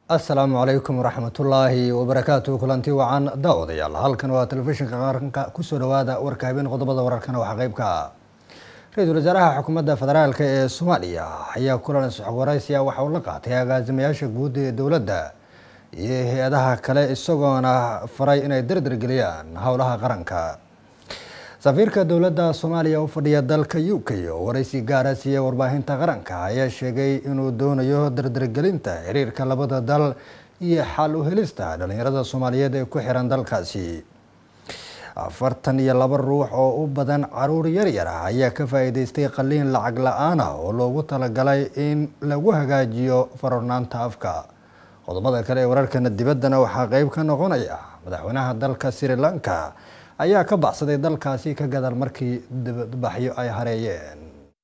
asalaamu calaykum waraxmatullaahi wabarakaatu kulanti wacan daawadayaal halkan waa telefishinka qaranka kusoo dhawaada warka habeen qodobada wararkana waxaa qeyb ka ah ra-iisul wasaaraha xukuumadda federaalk ee soomaaliya ayaa kulan isxog waraysiya waxa uu la qaatay agaasimayaasha guud ee dowladda iyo hay-adaha kale isagoona faray inay dardargeliyaan howlaha qaranka safiirka dowladda soomaaliya u fadhiya dalka u k oo waraysi gaara siiya warbaahinta qaranka ayaa sheegay inuu doonayo dardargelinta xiriirka labada dal iyo xal u helista dhalinyarada soomaaliyeed ee ku xiran dalkaasi afartan iyo laba ruux oo u badan caruur yaryar ah ayaa ka faa-iideystay qaliin lacag la-aan ah oo loogu talagalay in lagu hagaajiyo farornaanta afka qodobada kale ee wararkana dibaddana waxaa qeyb ka noqonaya madaxweynaha dalka sri lanka ayaa ka baxsaday dalkaasi ka gadaal markii dibadbaxyo ay hareeyeen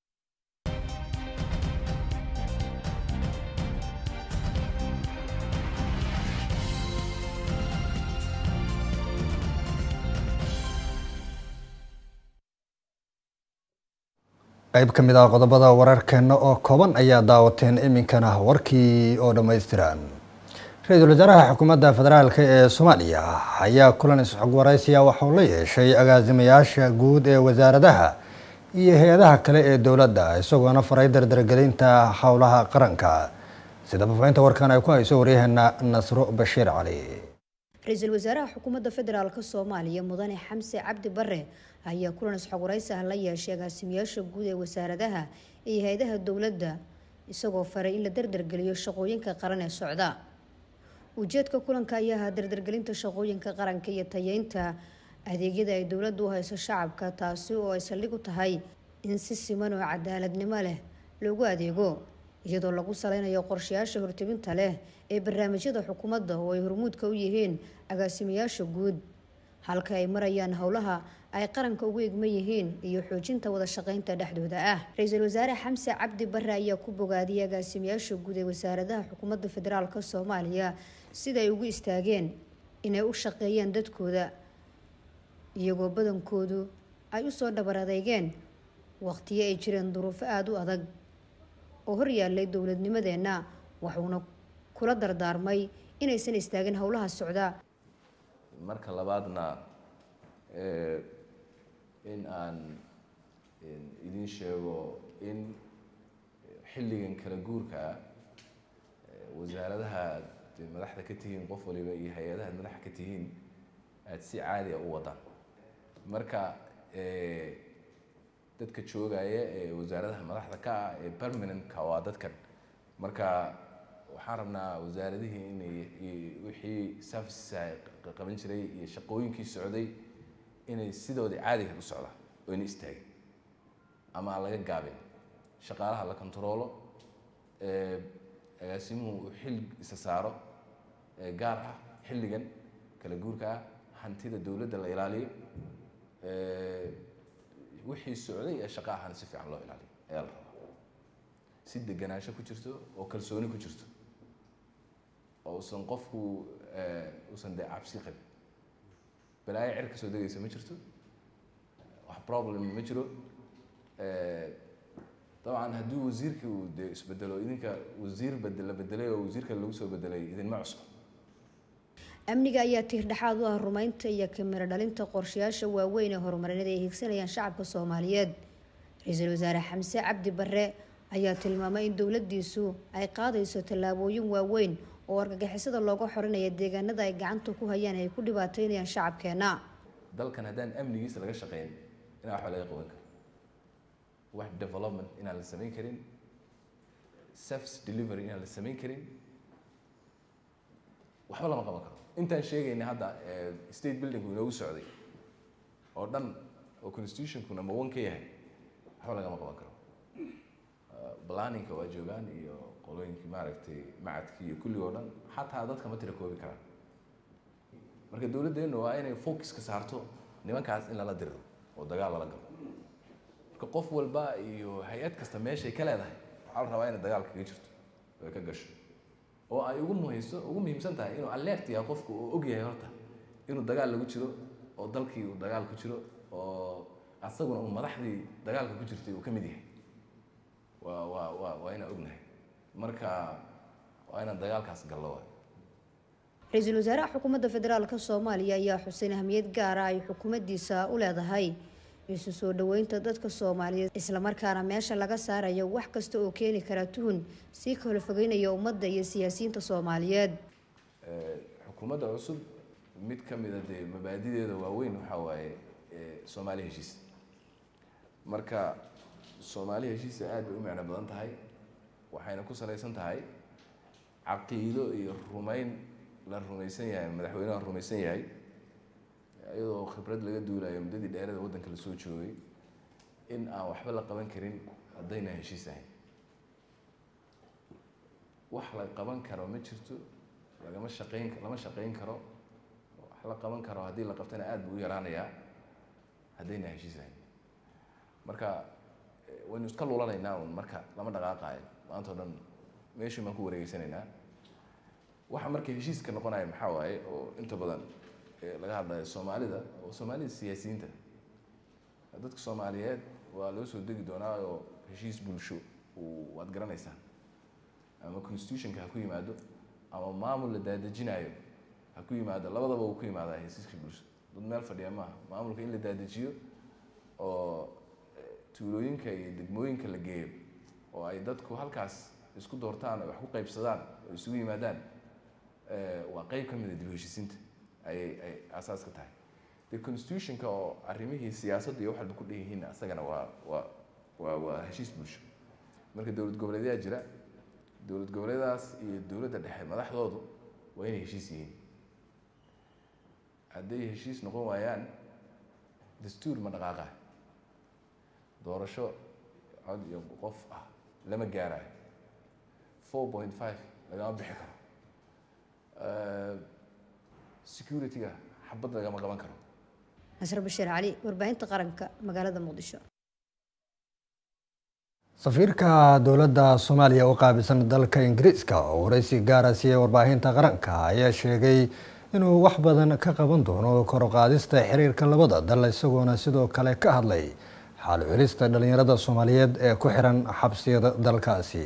qeyb ka mid ah qodobada wararkeena oo kooban ayaa daawateen iminkana warkii oo dhammaystiran ra-iisul wasaaraha xukuumadda federaalk ee soomaaliya ayaa kulan isxog waraysiya waxauu la yeeshay agaasimayaasha guud ee wasaaradaha iyo hay-adaha kale ee dowladda isagoona faray dardargelinta howlaha qaranka sida faafahinta warkan ay ku hayso waryaheena nasro bashiir cali ra-iisul wasaaraha xukuumadda federaalk soomaaliya mudane xamse cabdi bare ayaa kulan isxog waraysi ah la yeeshay agaasimayaasha guud ee wasaaradaha iyo hay-adaha dowladda isagoo faray in la dardargeliyo shaqooyinka qaran ee socda ujeedka kulanka ayaa ahaa dardargelinta shaqooyinka qaranka iyo tayeynta adeegyada ay dowladdu u hayso shacabka taasi oo ay saldhig u tahay in si siman oo cadaaladnimo leh loogu adeego iyadoo lagu saleynayo qorshayaasha hortebinta leh ee barnaamijyada xukuumadda oo ay hormuudka u yihiin agaasimayaasha guud halka ay marayaan howlaha ay qaranka ugu egman yihiin iyo xoojinta wada shaqeynta dhexdooda ah ra-iisul wasaare xamse cabdi bare ayaa ku bogaadiyay agaasimayaasha guud ee wasaaradaha xukuumadda federaalk soomaaliya sida ay ugu istaageen inay u shaqeeyaan dadkooda iyagoo badankoodu ay usoo dhabar adeygeen waqtiyo ay jireen duruufo aada u adag oo hor yaallay dowladnimadeenna waxuuna kula dardaarmay inaysan istaagin howlaha socda marka labaadna in aan idin sheego in xilligan kala guurka ah wasaaradaha aad madaxda ka tihiin qof waliba iyo hay-adaha ad madaxa ka tihiin aada si caadiya u wadaan marka dadka joogaya ee wasaaradaha madaxda ka ah ee permanentka waa dadkan marka waxaan rabnaa wasaaradihii inay wixii servicesa qaban jiray iyo shaqooyinkii socday inay sidoodii caadiga u socdaan oo ina istaagin ama aan laga gaabin shaqaalaha la kontaroolo agaasimuhu uu xil isa saaro gaar ah xilligan kala guurka ah hantida dowladda la ilaaliyo wixii socday ee shaqa ahana si fiican loo ilaaliyo ayaa la rabaa si deganaansho ku jirto oo kalsooni ku jirto oo usan qofku usan dee cabsi qabin balaayo cer ka soo degaysa ma jirto wax problem ma jiro dabcan haddii wasiirkii uu dee isbedelo idinka wasiir bed la bedelay oo wasiirka lagu soo bedelay idinma cusbo amniga ayaa tiir dhexaad u ah rumeynta iyo kamiro dhalinta qorshayaasha waaweyn ee horumarineed ay hiigsanayaan shacabka soomaaliyeed ra-iisul wasaare xamse cabdi bare ayaa tilmaamay in dowladiisu ay qaadayso tallaabooyin waaweyn oo argagixisada looga xorinaya deegaanada ay gacanta ku hayaan ay ku dhibaateynayaan shacabkeena dalkan haddaan amnigiisa laga shaqeyn inaa waxba laga qaban karin wax development inaan la samayn karin service delivery inaan la samayn karin waxba lama qaban karo intaan sheegayna hadda state buildingku inoogu socday oo dhan oo constitutionku number one ka yahay waxba lagama qaban karo planninka waa joogaan iyo qolooyinkii maaragtay macadkii iyo kullig oo dhan xataa dadka ma tira koobi karaan marka dowladdeennu waa inay focuska saarto nimankaas in lala diriro oo dagaal lala galo marka qof walba iyo hay-ad kasta meeshay ka leedahay waxaa la rabaa inay dagaal kaga jirto oo ay ka gasho oo ay ugu muhayso ugu muhiimsan tahay inuu alert yahay qofku oo og yahay horta inuu dagaal lagu jiro oo dalkii uu dagaal ku jiro oo asaguna uu madaxdii dagaalka ku jirtay uu ka mid yahay waa waa waa waa inaan ognahay marka waa inaan dagaalkaas gallo waay ra-iisul wasaaraha xukuumadda federaalka soomaaliya ayaa xuseyn ahmiyad gaara ay xukuumaddiisa u leedahay isu soo dhaweynta dadka soomaaliyeed islamarkaana meesha laga saarayo wax kasta oo keeni kara tuhun sii kala fogeynaya ummadda iyo siyaasiyiinta soomaaliyeed xukuumadda cusub mid ka mida dee mabaadideeda waaweyn waxaa waaye soomaali heshiis marka soomaali heshiisa aad bay u micno badan tahay waxayna ku salaysan tahay caqiido iyo rumayn la rumaysan yahay madaxweyneha rumaysan yahay iyadoo khibrad laga duulayo muddadii dheerada waddanka la soo joogay in aan waxba la qaban karin haddayna heshiis ahayn wax la qaban karo ma jirto lagama shaqeyn lama shaqeyn karo wax la qaban karo haddii la qabtana aad buu u yaraanayaa haddayna heshiis ahayn marka waynu iska lulanaynaa un marka lama dhaqaaqaayo maanta o dhan meeshii baan ku wareegeysanaynaa waxa marka heshiiska noqonaya maxaa waaye oo inta badan laga hadlayo soomaalida oo soomaalida siyaasiyiinta dadka soomaaliyeed waa loo soo degi doonaa oo heshiis bulsho waad garanaysaa ama constitutionka ha ku yimaado ama maamul la daadejinayo ha ku yimaado labadaba uu ku yimaadaa heshiiska bulsho dad meel fadhiya maaha maamulka in la daadejiyo oo tuulooyinka iyo degmooyinka la geeyo oo ay dadku halkaas isku doortaan ay wax ku qaybsadaan oo isugu yimaadaan waa qeyb ka mida dib heshiisiinta ayay ay aasaaska tahay de constitutionka oo arrimihii siyaasadda iyo wax walba ku dheyihiinna isagana waa waa waa waa heshiis bulsho marka dowlad goboleedyaa jira dowlad goboleedaas iyo dowladda dhexe madaxdoodu waa inay heshiis yihiin hadday heshiis noqon waayaan dastuur ma dhaqaaqa doorasho cod iyo qof ah lama gaarayo four point five lagama bixi karo security-ga xabad lagama qaban karo nasr bashiir cali warbaahinta qaranka magaalada muqdisho safiirka dowladda soomaaliya u qaabilsan dalka ingiriiska oo waraysi gaara siiyey warbaahinta qaranka ayaa sheegay inuu wax badan ka qaban doono kor u qaadista xiriirka labada dal isagoona sidoo kale ka hadlay xaal celista dhalinyarada soomaaliyeed ee ku xiran xabsiyada dalkaasi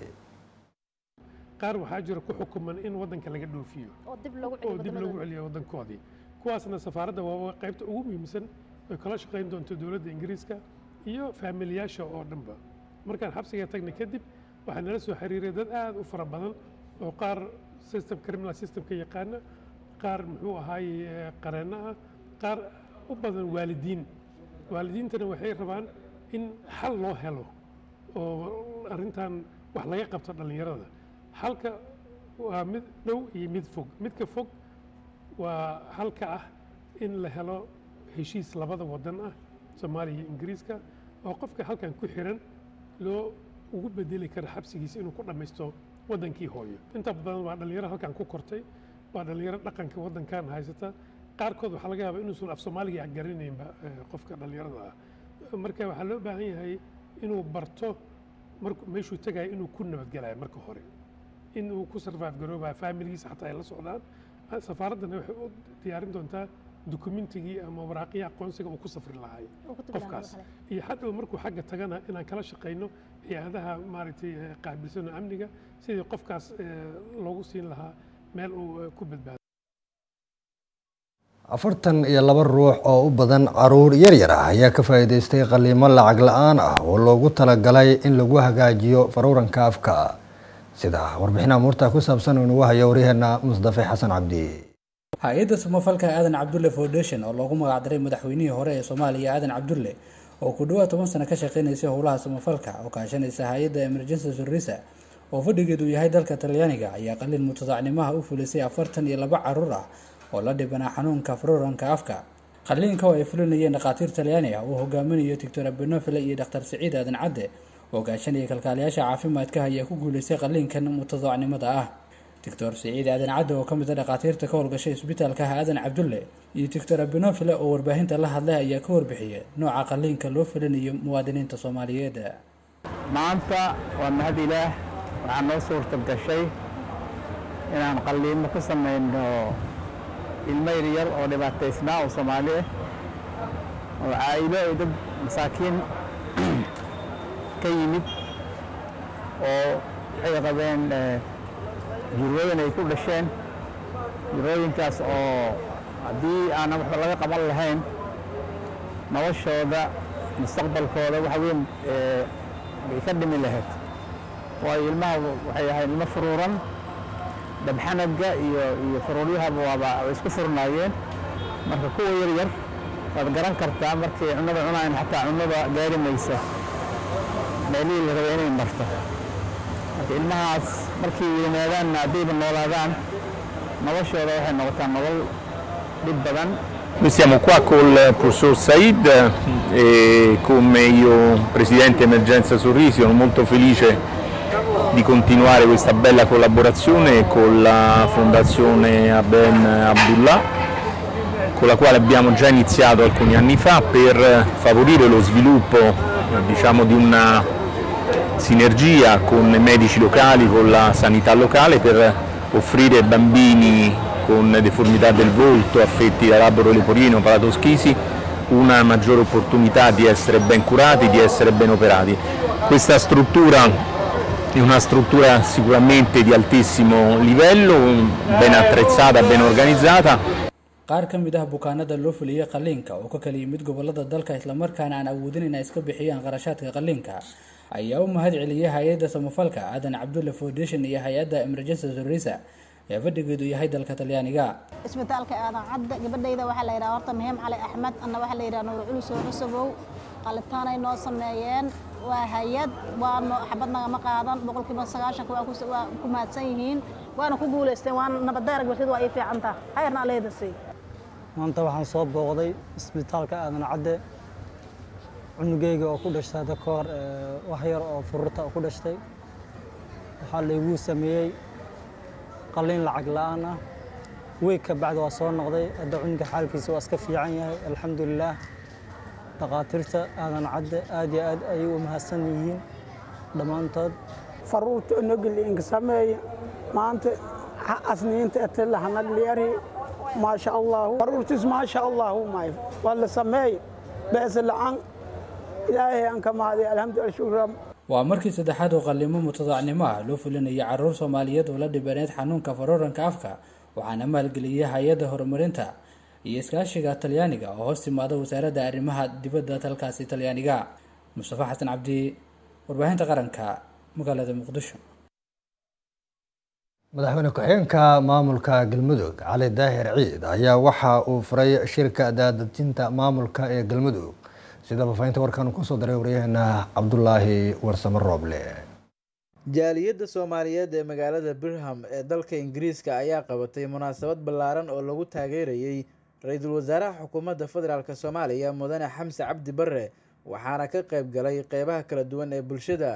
qaar waxaa jira ku xukuman in waddanka laga dhoofiyo oo dib lagu celiyo waddankoodii kuwaasna safaaradda waa qaybta ugu muhiimsan oy kala shaqayn doonto dowladda ingiriiska iyo faamiliyaasha oo dhanba markaan xabsiga tagnay kadib waxaa nala soo xiriiray dad aad u fara badan oo qaar system criminal systemka yaqaana qaar muxuu ahaaye qareenno ah qaar u badan waalidiin waalidiintana waxay rabaan in xal loo helo oo arrintan wax laga qabto dhallinyarada halka waa mid dhow iyo mid fog midka fog waa halka ah in la helo heshiis labada waddan ah soomaaliya iyo ingiriiska oo qofka halkan ku xiran loo ugu bedeli karo xabsigiisa inuu ku dhammaysto waddankii hooyo inta badan waa dhallinyaro halkan ku kortay waa dhallinyaro dhaqanka waddankan haysata qaarkood waxaa laga yaabaa inuusan af soomaaliga garanaynba qofka dhallinyarada ah marka waxaa loo baahan yahay inuu barto marku meeshuu tegaya inuu ku nabadgelayo marka hore in uu ku survive garoobayo faamiligiisa xataa ay la socdaan safaaraddana waxay u diyaarin doontaa dukumentigii ama waraaqihii aqoonsiga uu ku safri lahay qofkaas iyo hadhow markuu xagga tagana inaan kala shaqayno hay-adaha maaragtay qaabilsano amniga sidii qofkaas loogu siin lahaa meel uu ku badbaado afartan iyo laba ruux oo u badan caruur yaryar ah ayaa ka faa'iidaystay qaliimo lacag la-aan ah oo loogu talagalay in lagu hagaajiyo faruuranka afka sida warbixinaha muurta ku saabsan uu nagu hayo waryaheena musdafe xasan cabdi hay-adda samafalka aadan cabdulle foundation oo loogu magacdaray madaxweynihii hore ee soomaaliya aadan cabdulle oo ku dhawaad toban sano ka shaqeynaysay howlaha samafalka oo kaashanaysa hay-adda emergency servisa oo fadhigeedu yahay dalka talyaaniga ayaa qalin mutadacnimaha u fulisay afartan iyo laba caruur ah oo la dhibanaa xanuunka faruuranka afka qaliinka oo ay fulinayeen dhakhaatiir talyaani ah uu hogaaminayo doctor abenofile iyo dhakhtar siciid aadan cadde oo gaashanaya kalkaaliyaasha caafimaadka ayaa ku guuleystay qaliinkan mutadacnimada ah doctor siciid aadan cadde oo ka mid a dhakhaatiirta ka howlgashay isbitaalka aadan cabdulle iyo doctor abenofile oo warbaahinta la hadlay ayaa ka warbixiyay nooca qaliinka loo fulinayo muwaadiniinta soomaaliyeed maanta waa mahad ilaah waxaa noo suurta gashay inaan qaliimo ka samayno ilmo yaryar oo dhibaataysnaa oo soomaali ah oo caa'ilo ay dad masaakiin ka yimid oo waxay qabeen jirwadan ay ku dhasheen jirooyinkaas oo haddii aanan waxba laga qaban lahayn noloshooda mustaqbalkooda wax weyn bay ka dhimi lahayd waayo ilmaha waxay ahayd ilmo furuuran dhabxanaga iyo iyo faruuryahaba waaba way isku furnaayeen marka kuwa yar yar waad garan kartaa markay cunnada cunayan xataa cunnada gaari maysa meelihii la raba inay marto marka ilmahaas markay weynaadaanna haddayba noolaadaan noloshooda waxay noqotaa nolol dhib badan Noi siamo qua col professor Said e come io Presidente Emergenza Sorrisi sono molto felice di continuare questa bella collaborazione con la Fondazione Aben Abdullah con la quale abbiamo già iniziato alcuni anni fa per favorire lo sviluppo diciamo, di una sinergia con i medici locali, con la sanità locale per offrire ai bambini con deformità del volto, affetti da labro leporino, palatoschisi, una maggiore opportunità di essere ben curati, di essere ben operati. Questa struttura è una struttura sicuramente di altissimo livello, ben attrezzata, ben organizzata. qaar ka mid ah bukaanada loo fuliyey qalliinka oo ka kala yimid gobolada dalka islamarkaana aan awoodin inay iska bixiyaan qarashaadka qalliinka ayaa u mahad celiyey hay-adda samafalka aadan cabdulle foundation iyo hay-adda emergency sorisa ee fadhigeedu yahay dalka talyaaniga isbitaalka aadan cadda gabadhayda waxaa la yidhaha horta mahim cali axmed anna waxaa la yidhaha nuur culus oo cusubow qalitaanay noo sameeyeen waa hay-ad waano xabad nagama qaadan boqolkiiba sagaashanka waa waa ku mahadsan yihiin waana ku guulaysteen waana nabaddaarag bartid waa ii fiicantaa hayrna aleeda sii maanta waxaan soo booqday isbitaalka aadan cadde cunugeyga oo ku dhashtay hadda ka hor wax yar oo fururta oo ku dhashtay waxaa layguu sameeyey qalliin lacag la-aan ah weeg ka bacdi waa soo noqday hadda cunuga xaalkiisa waa iska fiican yahay alxamdulilaah dhakhaatiirta aadan cadde aad iyo aad ayay u mahadsan yihiin dhammaantood faruurta onogliinka sameeya maanta asniinta etelahanaglyari maasha allahu faruurtiis maasha allahu may waa la sameey beesa la-aan ilaahay aan ka mahadiy alxamdulillah shukran waa markii saddexaad oo qalliimo mutadaacnimo ah loo fulinayay caruur soomaaliyeed oo la dhibaneyd xanuunka faruuranka afka waxaana maalgeliyay hay-adda horumarinta iyo iskaashiga talyaaniga oo hoos timaada wasaaradda arrimaha dibadda dalkaasi talyaaniga mustafa xasan cabdi warbaahinta qaranka magaalada muqdisho madaxweyne ku-xigeenka maamulka galmudug cali daahir ciid ayaa waxa uu furay shirka daadejinta maamulka ee galmudug sida faafahinta warkan uu kusoo diray waryaheena cabdulaahi warsamo rooble jaaliyadda soomaaliyeed ee magaalada birham ee dalka ingiriiska ayaa qabatay munaasabad ballaaran oo lagu taageerayey ra-iisul wasaaraha xukuumadda federaalk soomaaliya mudane xamse cabdi bare waxaana ka qayb galay qeybaha kala duwan ee bulshada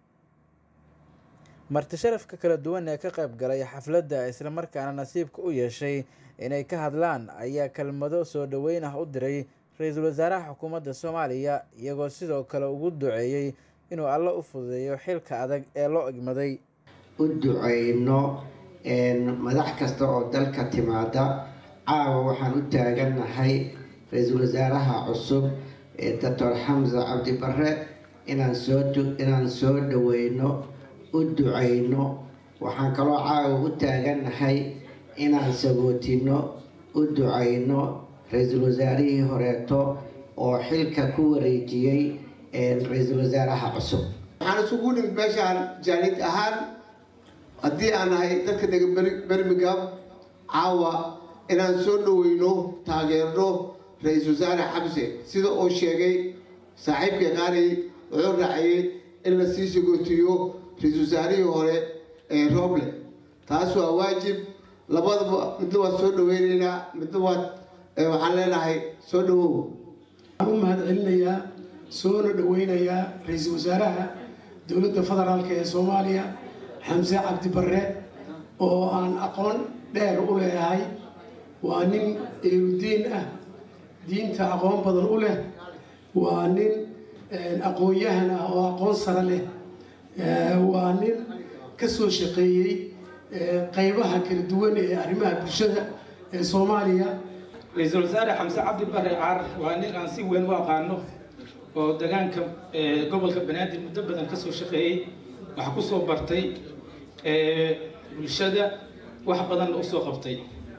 marti sharafka kala duwan ee ka qayb galay xafladda islamarkaana nasiibka u yeeshay inay ka hadlaan ayaa kelmado soo dhoweyn ah u diray ra-iisul wasaaraha xukuumadda soomaaliya iyagoo sidoo kale ugu duceeyey inuu alle u fududeeyo xilka adag ee loo egmaday u duceyno madax kasta oo dalka timaada caawa waxaan u taagannahay ra-iisul wasaaraha cusub ee doctor xamse cabdi bare inaan soo inaan soo dhaweyno u duceyno waxaan kaloo caawa u taagannahay inaan sagootino u duceyno ra-iisul wasaarihii horeeto oo xilka ku wareejiyey ra-iisul wasaaraha cusub waxaan isugu nimid meeshaan jaalid ahaan haddii aan nahay dadka dega bermingham caawa inaan soo dhaweyno taageerno ra-iisul wasaare xamse sida uu sheegay saaxiibka qaanay wuxuu raaciyey in la sii sagootiyo ra-iisul wasaarihii hore ee roble taas waa waajib labadaba midna waad soo dhaweyneynaa midna waad waxaan leenahay soo dhawow waxaan u mahad celinayaa soona dhaweynayaa ra-iisul wasaaraha dowladda federaalk ee soomaaliya xamse cabdi bare oo aan aqoon dheer u leeyahay waa nin eerudiin ah diinta aqoon badan u leh waa nin aqoon-yahan ah oo aqoon sare leh waa nin ka soo shaqeeyey qaybaha kala duwan ee arrimaha bulshada ee soomaaliya ra-iisul wasaare xamse cabdi bare caar waa nin aan si weyn u aqaano oo degaanka gobolka banaadir muddo badan kasoo shaqeeyey wax kusoo bartay bulshada wax badanna usoo qabtay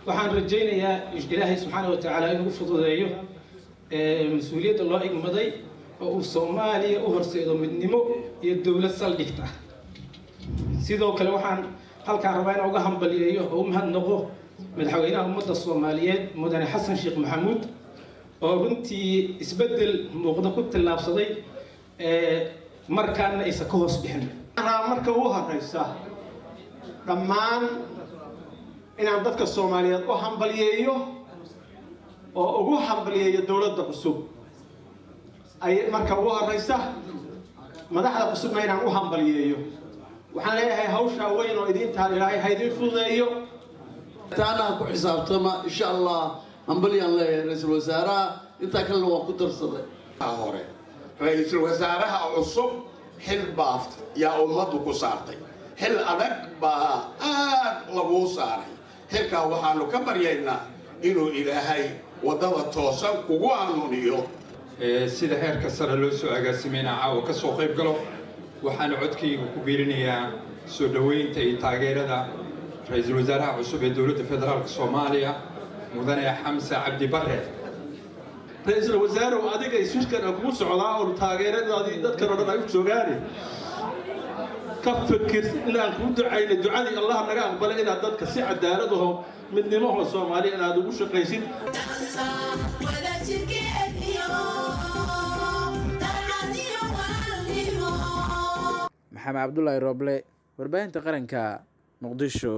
waxaan rajaynayaa ilaahay subxaana wa tacaala inuu fududeeyo mas-uuliyadda loo igmaday oo uu soomaaliya u horseedo midnimo iyo dowlad saldhigta sidoo kale waxaan halkaan rabaa inaan uga hambaliyeeyo oo u mahadnaqo madaxweynaha ummadda soomaaliyeed mudane xasan sheekh maxamuud oo runtii isbeddel muuqda ku tallaabsaday markaana aysan ka hoos bixin marka ugu horeysa dhammaan inaan dadka soomaaliyeed u hambaliyeeyo oo ugu hambaliyeeyo dowladda cusub ay marka ugu horeysa madaxda cusubna inaan u hambaliyeeyo waxaan leeyahay hawshaa weyn oo idiintaan ilaahay ha idiin fududeeyo taanaha ku xisaabtama insha allah hambalyaan leeyahay ra-iisul wasaaraha intaa kalena waan ku darsaday hore ra-iisul wasaaraha cusub xil baaf yaa ummaddu ku saartay xil adag baa aad laguu saaray xilkaa waxaanu ka baryaynaa inuu ilaahay waddada toosan kugu hanuuniyo sida heerka sare loo soo agaasimayna caawa ka soo qayb galo waxaana codkayga ku biirinayaa soo dhoweynta iyo taageerada ra-iisul wasaaraha cusub ee dowladda federaalk soomaaliya mudane xamse cabdi bare ra-iisul wasaarow adiga isfirkan kugu socdaa oo taageeradaadii dadkan oo dhan ay u joogaane ka fikir inaan kuu ducayna ducadii allah naga aqbalay inaad dadka si cadaalad aho midnimaho soomaaliya inaad ugu shaqaysid maxamed cabdulaahi rooble warbaahinta qaranka muqdisho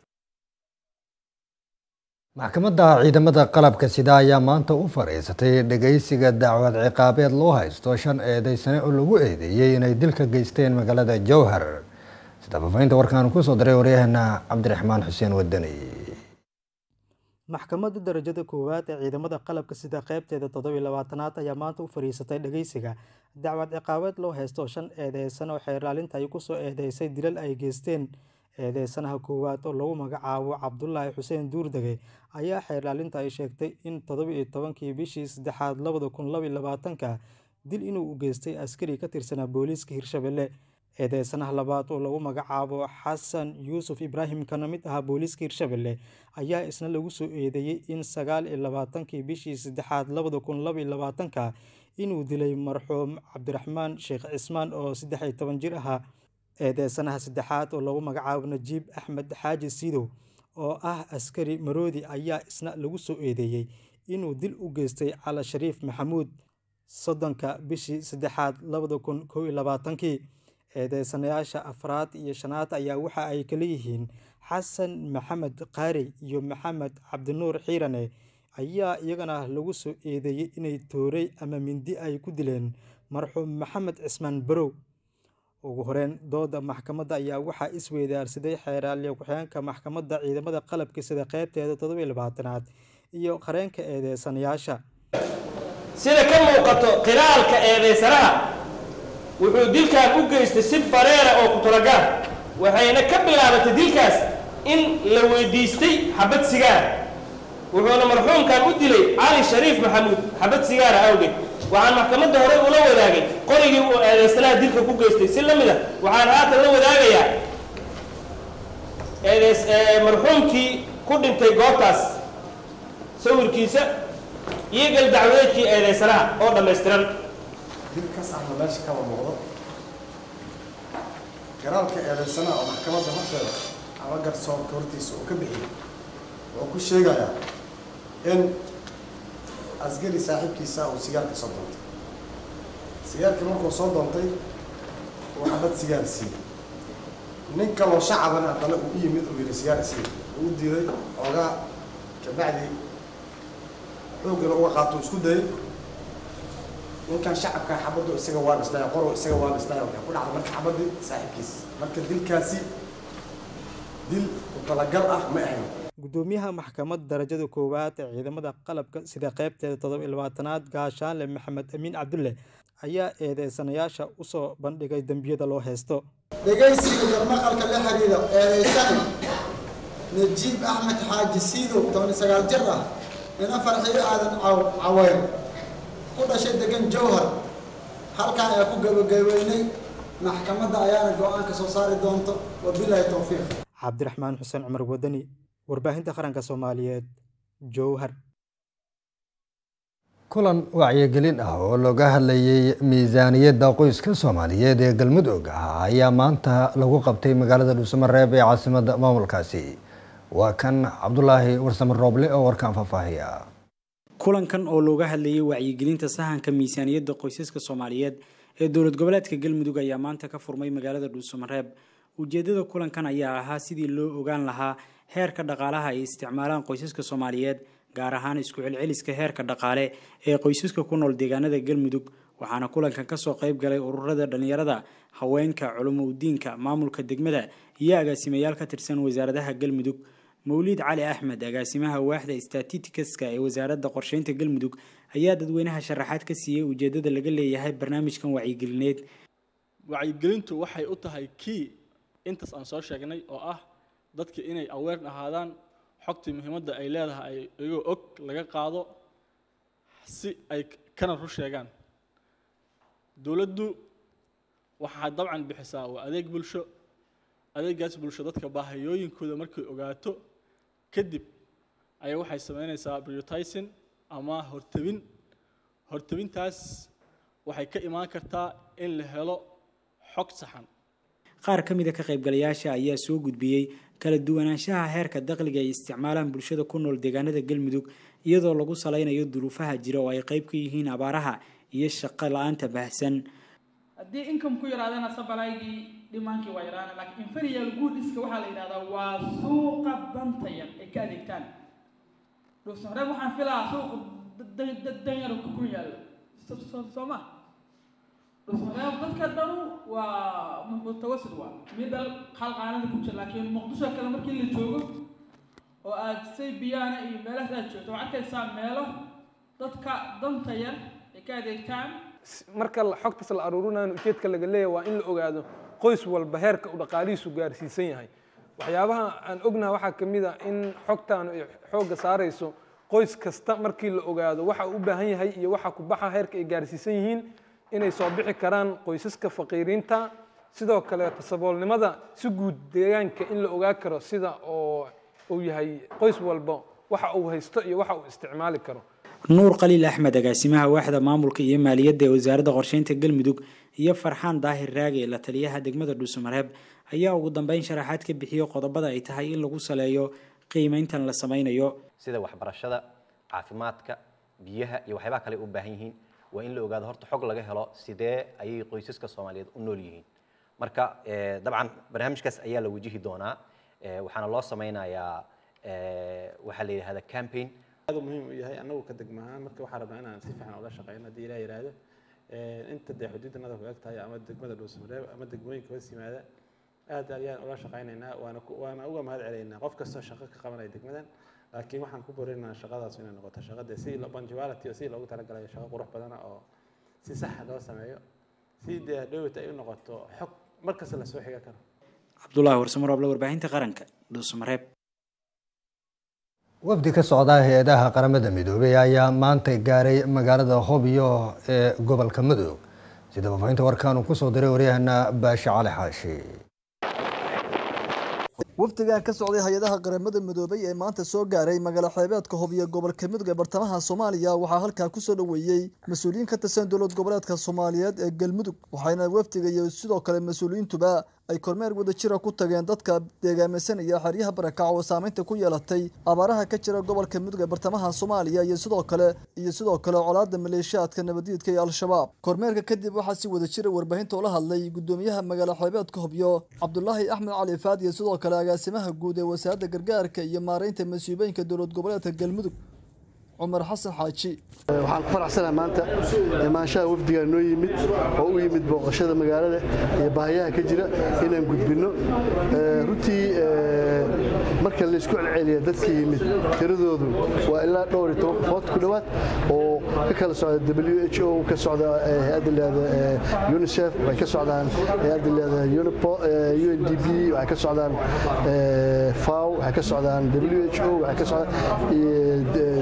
maxkamadda ciidamada qalabka sida ayaa maanta u fadhiisatay dhegeysiga dacwad ciqaabeed loo haysto shan eedeysane oo lagu eedeeyey inay dilka geysteen magaalada jowhar sida faafahinta warkaan kusoo diray waryaheena cabdiraxmaan xuseen wadani maxkamadda darajada koowaad ee ciidamada qalabka sida qeybteeda toddobiy labaatanaad ayaa maanta u fadhiisatay dhegeysiga dacwad ciqaabeed loo haysto shan eedeysan oo xeerlaalinta ay kusoo eedeysay dilal ay geysteen eedeysanaha koowaad oo lagu magacaabo cabdulaahi xuseen duurdege ayaa xeerlaalinta ay sheegtay in toddobiiyo tobankii bishii saddexaad labada kun labaiyo labaatanka dil inuu u geystay askari ka tirsanaa booliiska hirshabelle eedeysanaha labaad oo lagu magacaabo xasan yuusuf ibraahim kana mid ahaa booliiska hirshabelle ayaa isna lagu soo eedeeyey in sagaal iyo labaatankii bishii saddexaad labada kun labaiyo labaatanka inuu dilay marxuum cabdiraxmaan sheekh cismaan oo saddex iyo toban jir ahaa eedeysanaha saddexaad oo lagu magacaabo najiib axmed xaaji siidow oo ah askari maroodi ayaa isna lagu soo eedeeyey inuu dil u geystay cala shariif maxamuud soddonka bishii saddexaad labada kun kow iyo labaatankii eedeysanayaasha afraad iyo shanaad ayaa waxa ay kala yihiin xasan maxamed qaari iyo maxamed cabdinuur xiirane ayaa iyagana lagu soo eedeeyey inay toorey ama mindi ay ku dileen marxuum maxamed cismaan barow ugu horeyn dooda maxkamadda ayaa waxaa isweydaarsaday xeeraalyo ku-xigeenka maxkamadda ciidamada qalabka sida qeybteeda toddobiyo labaatanaad iyo qareenka eedeysanayaasha sida ka muuqato qiraalka eedeysanaha wuxuu dilkan u geystay si bareera oo ku talagaan waxayna ka bilaabatay dilkaas in la weydiistay xabad sigaar wuxuuna marxuumkan u dilay cali shariif maxamuud xabad sigaara awgeed waxaan maxkamadda hore ula wadaagay qorigii uu eedeysanaha dilka ku geystay si la mid a waxaan haatan la wadaagayaa eedeys marxuumkii ku dhintay goobtaas sawirkiisa iyo gal dacwadeedkii eedeysanaha oo dhammaystiran dilkaas ahna meesha kaba muuqdo garaalka eedeysanaha oo maxkamadda horteeda ama garsoorka hortiisa uu ka bixiyey wuxuu ku sheegayaa in askari saaxiibkiisa uu sigaarka soo doontay sigaarkii markuu soo doontay uu xabad sigaar siiyey nin kaloo shacabana haddana uu u yimid uu yidhi sigaar sii uu u diiday oogaa kabacdi xoogana uga qaato isku dayay ninkan shacabka xabaddu isaga waa dhisnaya qoro isaga waa dhisnaya waxay ku dhacday marka xabaddii saaxiibkiis marka dilkaasi dil ku talagal ah ma ahayn gudoomiyaha maxkamadda darajada koowaad ee ciidamada qalabka sida qeybteeda toddoba iyo labaatanaad gaashaanle maxamed amiin cabdulle ayaa eedeysanayaasha usoo bandhigay dembiyada loo haysto dhegaysiga garmaqalka la xiriira eedeysani najiib axmed xaaji siidow toban sagaal jir ah nina farxiyo aadan caweyn ku dhashay degan jowhar halkan ee ku gabagabeynay maxkamadda ayaana go-aan ka soo saari doonto wabilaahi towfiiq cabdiraxmaan xuseen cumar wadani warbaahinta qaranka soomaaliyeed jowhar kulan wacyigelin ah oo looga hadlayay miisaaniyadda qoyska soomaaliyeed ee galmudug ah ayaa maanta lagu qabtay magaalada dhuusamareeb ee caasimadda maamulkaasi waa kan cabdulaahi warsame rooble oo warkaan faahfaahiya kulankan oo looga hadlayay wacyigelinta sahanka miisaaniyadda qoysaska soomaaliyeed ee dowlad goboleedka galmudug ayaa maanta ka furmay magaalada dhuusamareeb ujeedada kulankan ayaa ahaa sidii loo ogaan lahaa heerka dhaqaalaha ay isticmaalaan qoysaska soomaaliyeed gaar ahaan isku celceliska heerka dhaqaale ee qoysaska ku nool deegaanada galmudug waxaana kulankan kasoo qayb galay ururada dhalinyarada haweenka culimo udiinka maamulka degmada iyo agaasimayaal ka tirsan wasaaradaha galmudug mawliid cali axmed agaasimaha waaxda statitikaska ee wasaaradda qorsheynta galmudug ayaa dadweynaha sharaxaad ka siiyey ujeedada laga leeyahay barnaamijkan wacyigelineed wacyigelintu waxay u tahay kii intaas aan soo sheegnay oo ah dadka inay aweer ahaadaan xogtii muhiimadda ay leedahay ay iyagoo og laga qaado si ay kana ru sheegaan dowladdu waxaa dabcan bixisaa waa adeeg bulsho adeegaas bulsho dadka baahiyooyinkooda markay ogaato kadib ayaa waxay sameynaysaa prioritizing ama hortebin hortebintaas waxay ka imaan kartaa in la helo xog saxan qaar ka mid a ka qaybgalayaasha ayaa soo gudbiyey kala duwanaanshaha heerka dakhliga ay isticmaalaan bulshada ku nool deegaanada galmudug iyadoo lagu salaynayo duruufaha jira oo ay qayb ka yihiin abaaraha iyo shaqo la-aanta baahsan haddii income ku yaraadana sabalaygii dhimaankii waa yaraana laakiin inferial goodiska waxaa la yidhahdaa waa suuqa danta yar ay ka adeegtaan dhuusamareeb waxaan filahaa suuqa danyar ku yaallo soo ma dhuusamareeb dadka dhanu waa mutawasid waa midal qalqaanada ku jira laakiin muqdisho kale markii la joogo oo aad say biyaana iyo meelahaas aad joogto waxaad arkaysaa meelo dadka danta yar ay ka adeegtaan marka xogtaas la aruurinayo ujeedka laga leeyahay waa in la ogaado qoys walba heerka uu dhaqaalihiisu gaarsiisan yahay waxyaabaha aan ognaha waxaa ka mid a in xogtaan ay xoogga saarayso qoys kasta markii la ogaado waxa uu u baahan yahay iyo waxa ku baxa heerka ay gaarsiisan yihiin inay soo bixi karaan qoysaska faqiiriinta sidoo kale tasaboolnimada si guud deegaanka in la ogaa karo sida oo uu yahay qoys walba waxa uu haysto iyo waxa uu isticmaali karo nuur khaliil axmed agaasimaha waaxda maamulka iyo maaliyadda ee wasaaradda qorsheynta galmudug iyo farxaan daahir raage la taliyaha degmada dhuusamareeb ayaa ugu dambeyn sharaxaad ka bixiyo qodobada ay tahay in lagu saleeyo qiimeyntan la sameynayo sida waxbarashada caafimaadka biyaha iyo waxyaabaha kale u baahan yihiin waa in la ogaado horta xog laga helo sidee ayay qoysaska soomaaliyeed u nool yihiin marka dabcan barnaamijkaas ayaa la wajihi doonaa waxaana loo sameynayaa waxaa la yidhahda campaign aad muhiim u yahay annagu ka degmahaan marka waxaa rabnaa inaan si fiican ula shaqeyno haddii ilaah yidhaahdo inta dee xuduuddanada ku eg tahay ama degmada dhuusamareeb ama degmooyinka hoos yimaada aad ayaan ula shaqeynaynaa waana waana uga mahad celaynaa qof kastoo shaqo ka qabanaya degmadan laakiin waxaan ku borinaynaa shaqadaas inay noqoto shaqadee si punctuality oo si loogu talagalayo shaqo qurux badana oo si saxa loo sameeyo si dee dhowit ay u noqoto xog markasta lasoo xiga karo cabdulaahi warsamarooble warbaahinta qaranka dhuusamareeb wafdi ka socda hay-adaha qaramada midoobey ayaa maanta gaaray magaalada hobyo ee gobolka mudug sida faafahinta warkaan uu kusoo diray waryahana baashe cali xaashi wafdigan ka socday hay-adaha qaramada midoobay ee maanta soo gaaray magaalo xeebeedka hobyo gobolka mudug ee bartamaha soomaaliya waxaa halkaa kusoo dhoweeyey mas-uuliyiin ka tirsan dowlad goboleedka soomaaliyeed ee galmudug waxayna wafdiga iyo sidoo kale mas-uuliyiintuba ay kormeer wadajira ku tageen dadka deegaamaysanaya xeryaha barakac oo saameynta ku yeelatay abaaraha ka jira gobolka mudug ee bartamaha soomaaliya iyo sidoo kale iyo sidoo kale colaada maleeshiyaadka nabadiidka ee al-shabaab kormeerka kadib waxaa si wadajira warbaahinta ula hadlay gudoomiyaha magaalo xeebeedka hobyo cabdulaahi axmed cali faad iyo sidoo kale agaasimaha guud ee wasaaradda gargaarka iyo maareynta masiibooyinka dowlad goboleedka galmudug cumar xasan xaaji waxaan ku faraxsanahay maanta imaanshaha wafdigaa noo yimid oo u yimid booqashada magaalada iyo baahiyaha ka jira inaan gudbinno runtii marka laysku celceliya dadka yimid tiradoodu waa ilaa dhowr iyo toban qofood ku dhowaad oo ka kala socda w h o ka socda hay-adda leeda unicef waxay ka socdaan hay-adda leeda unipo u n d b waxay ka socdaan faw waxay ka socdaan w h o waxay ka socdaan w f p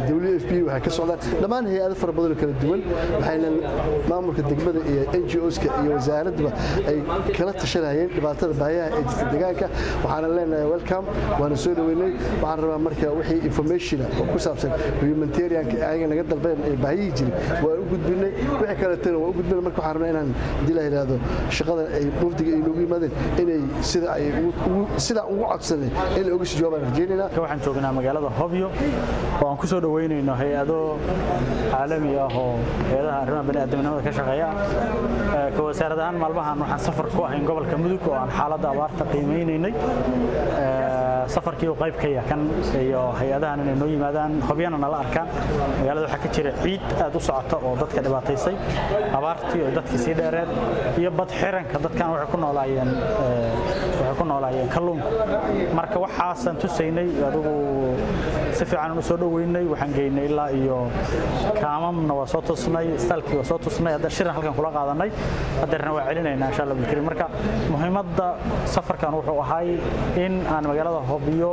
p waxay ka socdaan dhammaan hay-ado fara badan oo kala duwan waxayna maamulka degmada iyo n g oska iyo wasaaraddaba ay kala tashanayeen dhibaatada baahiyaha ee jirta deegaanka waxaana leenahay welcome waana soo dhaweynay waxaan rabaa marka wixii informationa oo ku saabsan humanitarianka ayaga naga dalbeen ee baahiyihii jiray waa u gudbinay wixii kaletana waa u gudbinay marka waxaan rabnaa inaan hadii la yidhaahdo shaqada ay mufdiga ay noogu yimaadeen inay sida ay sida ugu codsanay in la oga sii jawaabaan rajaynaynaa waxaan joognaa magaalada hobyo oo aan ku soo dhaweynayno hay-ado caalami ah oo hay-adaha arrimaha bani'aadamnimada ka shaqeeya ka wasaarad ahaan maalmahan waxaan safar ku ahayn gobolka mudug oo aan xaaladda abaarta qiimeynaynay safarkii uu qayb ka yahay kan iyo hay-adahan inay noo yimaadaan hobyana nala arkaan magaalada waxaa ka jira ciid aad u socota oo dadka dhibaataysay abaartii oo dadkii sii dheereed iyo bad xiranka dadkan waxay ku noolaayeen waxay ku noolaayeen kalluunka marka waxaasaan tusaynay adigu si fiican u soo dhaweynay waxaan geynay ilaa iyo kaamamna waa soo tusnay staalkii waa soo tusnay hadda shirin halkan kula qaadanay hadeerna waa celinaynaa insha allah bilkariim marka muhiimadda safarkan wuxuu ahay in aan magaalada hobyo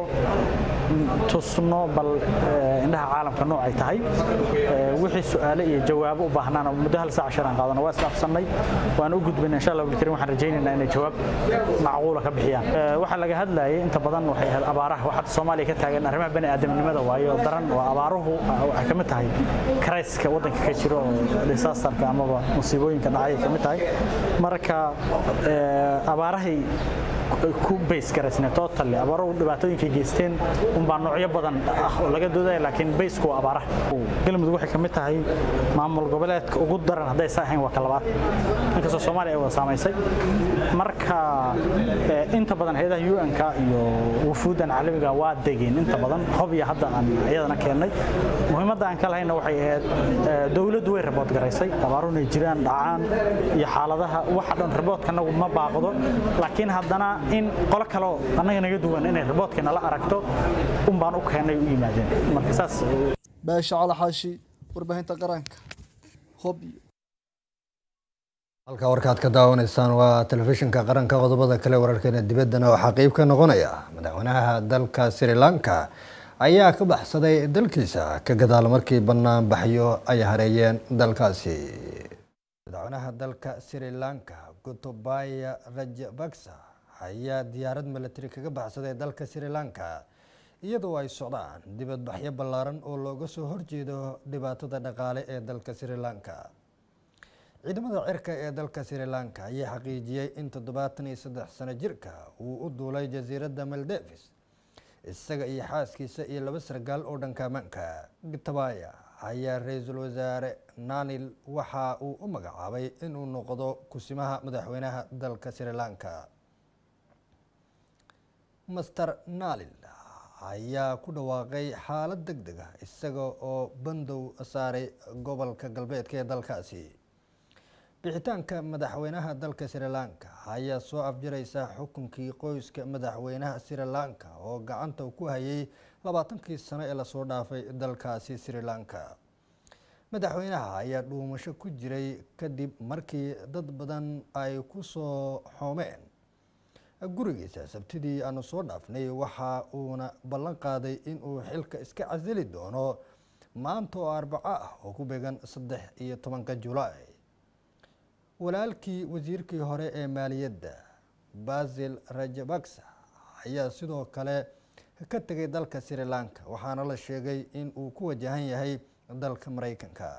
tusno bal indhaha caalamka nooc ay tahay wixii su'aale iyo jawaabo u baahnaan muddo hal saac shiraan qaadano waa isdhaafsannay waan u gudbinay insha allah bilkariim waxaan rajaynaynaa inay jawaab macquula ka bixiyaan waxaa laga hadlayay inta badan waxay ahayd abaaraha waxaa soomaaliya ka taagan arrimaha bani'aadamnimada waayo daran waa abaaruhu waxay ka mid tahay krayska waddanka ka jiro oo disaasterka amaba musiibooyinka dhacay ka mid tahay marka abaarahay ku base garaysnay totally abaaruhu dhibaatooyinkay geysteen unbaa noocyo badan ah oo laga doodaya laakiin baysku waa abaaraha galmudug waxay ka mid tahay maamul goboleedka ugu daran hadday sa ahayn waa ka labaad inkastoo soomaaliya ay wada saamaysay marka inta badan hay-adaha un-ka iyo wufuuddan caalamiga waa degeen inta badan hobya hadda aan iyadana keennay muhiimadda aan ka lahayna waxay ahayd dowladdu way rabood garaysay abaaruhu inay jiraan dhacaan iyo xaaladaha waxa dhan raboodkanagu ma baaqdo laakiin haddana in qolo kaleo annaga naga duwan inay raboodka nala aragto un baan u keennay u yimaadeen marka saas baasha calaxaashi warbaahinta qaranka hobyo halka warkaad ka daawanaysaan waa telefishinka qaranka qodobada kale wararkeena dibaddana waxaa qeyb ka noqonaya madaxweynaha dalka sri lanka ayaa ka baxsaday dalkiisa ka gadaal markii banaanbaxyo ay hareeyeen dalkaasi madaxweynaha dalka sri lanka gotobaya rajabaksa ayaa diyaarad milatari kaga baxsaday dalka sri lanka iyadoo ay socdaan dibadbaxyo ballaaran oo looga soo horjeedo dhibaatada dhaqaale ee dalka sri lanka ciidamada cirka ee dalka sri lanka ayaa xaqiijiyey in toddobaatan iyo saddex sano jirka uu u duulay jasiiradda maldevis isaga iyo xaaskiisa iyo laba sargaal oo dhanka ammaanka gitabaya ayaa ra-iisul wasaare nanil waxa uu u magacaabay inuu noqdo kusimaha madaxweynaha dalka sri lanka master nalil ayaa ku dhawaaqay xaalad deg deg ah isaga oo bandow saaray gobolka galbeedka ee dalkaasi bixitaanka madaxweynaha dalka sri lanka ayaa soo afjaraysa xukunkii qoyska madaxweynaha sri lanka oo gacanta ku hayay labaatankii sano ee lasoo dhaafay dalkaasi sri lanka madaxweynaha ayaa dhuumasho ku jiray kadib markii dad badan ay ku soo xoomeen gurigiisa sabtidii aanu soo dhaafnay waxa uuna ballan qaaday inuu xilka iska casili doono maanta oo arbaco ah oo ku beegan saddex iyo tobanka julaay walaalkii wasiirkii hore ee maaliyadda basil rajabaksa ayaa sidoo kale ka tegay dalka sri lanka waxaana la sheegay in uu ku wajahan yahay dalka mareykanka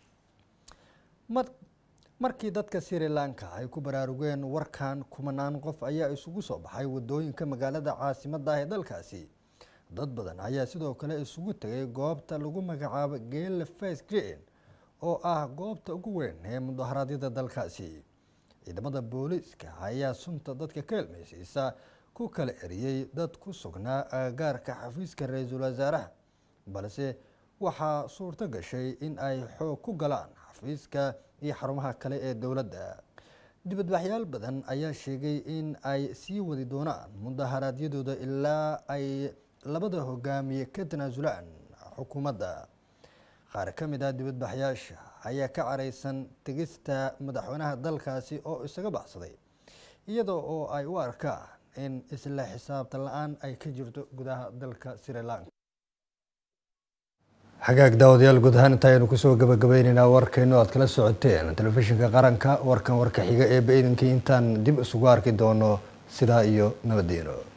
markii dadka sri lanka ay ku baraarugeen warkan kumanaan qof ayaa isugu soo baxay wadooyinka magaalada caasimadda ah ee dalkaasi dad badan ayaa sidoo kale isugu tegay goobta lagu magacaabo geele face green oo ah goobta ugu weyn ee mudaharaadyada dalkaasi ciidamada booliiska ayaa sunta dadka ka helmaysiisa ku kala eriyey dad ku sugnaa agagaarka xafiiska ra-iisul wasaaraha balse waxaa suurto gashay in ay xoog ku galaan xafiiska iyo xarumaha kale ee dowladda dibadbaxyaal badan ayaa sheegay in ay sii wadi doonaan mudaharaadyadooda ilaa ay labada hogaamiye ka tanaasulaan xukuumadda qaar ka mid ah dibadbaxyaasha ayaa ka caraysan tegista madaxweynaha dalkaasi oo isaga baxsaday iyadoo oo ay u arkaan in isla xisaabtan la-aan ay ka jirto gudaha dalka sri lanka xagaag daawadayaal guud ahaan inta aynu kusoo gabagabaynaynaa warkaynu aad kala socoteen telefishinka qaranka warkan warka xiga ee ba-idinkii intaan dib isugu arki doono sidaa iyo nabadiino